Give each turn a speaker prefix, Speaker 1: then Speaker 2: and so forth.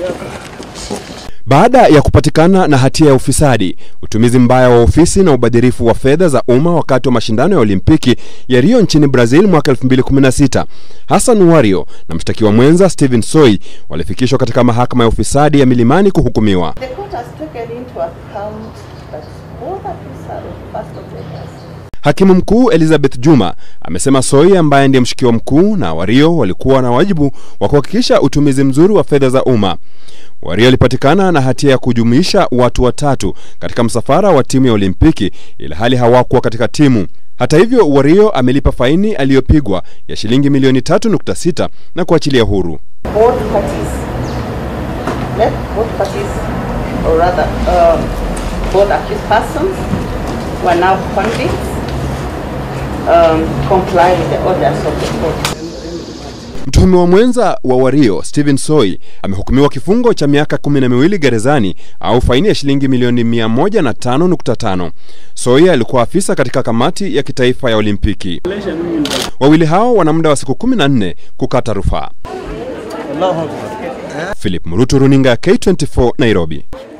Speaker 1: Baada ya kupatikana na hatia ya ufisadi, utumizi mbaya wa ofisi na ubadhirifu wa fedha za umma wakati wa mashindano ya Olimpiki ya Rio nchini Brazil mwaka 2016, Hassan Wario na mshtakiwa mwenza Stephen Soi walifikishwa katika mahakama ya ufisadi ya Milimani kuhukumiwa.
Speaker 2: The court has taken into account that both accused are first offenders.
Speaker 1: Hakimu mkuu Elizabeth Juma amesema Soi ambaye ndiye mshukiwa mkuu na Wario walikuwa na wajibu wa kuhakikisha utumizi mzuri wa fedha za umma. Wario alipatikana na hatia ya kujumuisha watu watatu katika msafara wa timu ya Olimpiki ilhali hawakuwa katika timu. Hata hivyo, Wario amelipa faini aliyopigwa ya shilingi milioni 3.6 na kuachilia huru.
Speaker 2: Both parties, let both parties, or rather, um, both accused persons were now convicts, um, comply with the orders of the court.
Speaker 1: Mtuhumiwa mwenza wa Wario Stephen Soi amehukumiwa kifungo cha miaka kumi na miwili gerezani au faini ya shilingi milioni 105.5. Soi alikuwa afisa katika kamati ya kitaifa ya Olimpiki. Wawili hao wana muda wa siku 14 kukata rufaa. Philip Murutu, runinga ya K24, Nairobi.